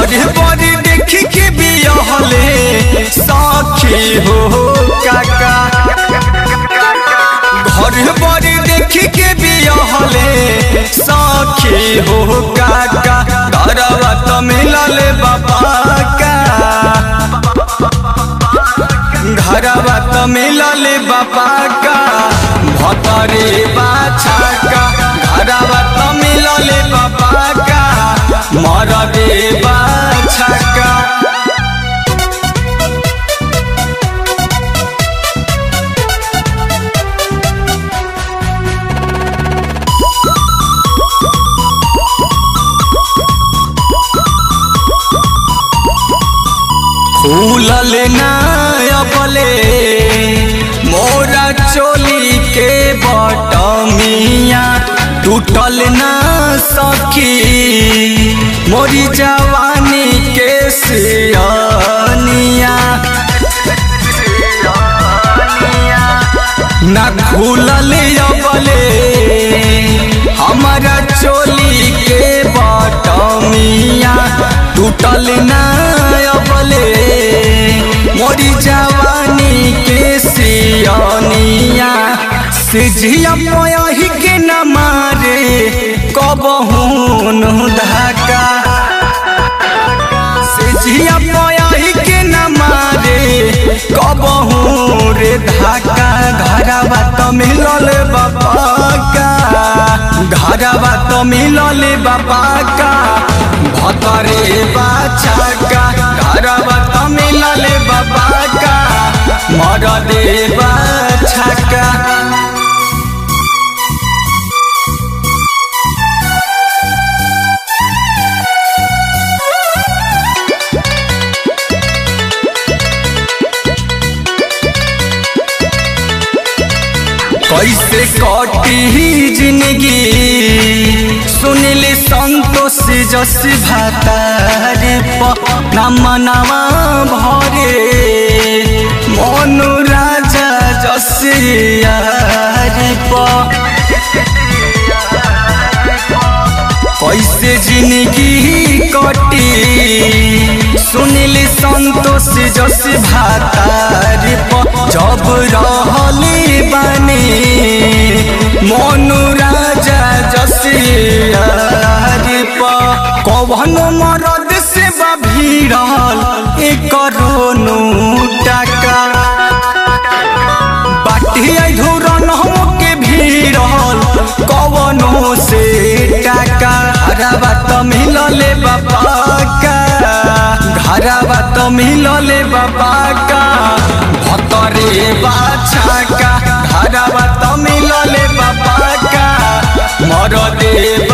घर बड़ी देख के बियहले सखी हो काका घर बड़ी देख के बियहले सखी हो काका घरवा तो मिलल बाबा का घरवा तो मिलल बाबा का भतरे बाछा का घरवा तो मिलल बाबा का मरदे बाछा का फूलल नायबले मोरा चोली के बटमिया टूटल ना सखी मोरी जवानी के सियनिया ना खुलल अबले हमारा चोली के बटमिया टूटल ना अबले मोरी जवानी के सियनिया सिझिया पयही के न मारे कबहून धाका सिझिया पयही के न मारे कबहू रे धाका घरवा तो मिलल बाबा का घरवा तो मिलल बाबा का भतरे बाछा का घरवा तो मिलल बाबा का मरदे बाछा का कैसे कटी जिंदगी सुनिल संतोष जस भातार नमनवा भरे मनु राजा जस यार कैसे जिंदगी कटी सुनिल संतोष जस भातार जब रहली बने मनु राजा जस कवन मरद से भीड़ल एक रोनु टाका बाटी धुरन के भीड़ल कवनो से टाका घरवा तो मिलले बाबा का घरवा तो मिलले बाबा का भतरे बाछा का घरवा तो मिलले बाबा का मरदे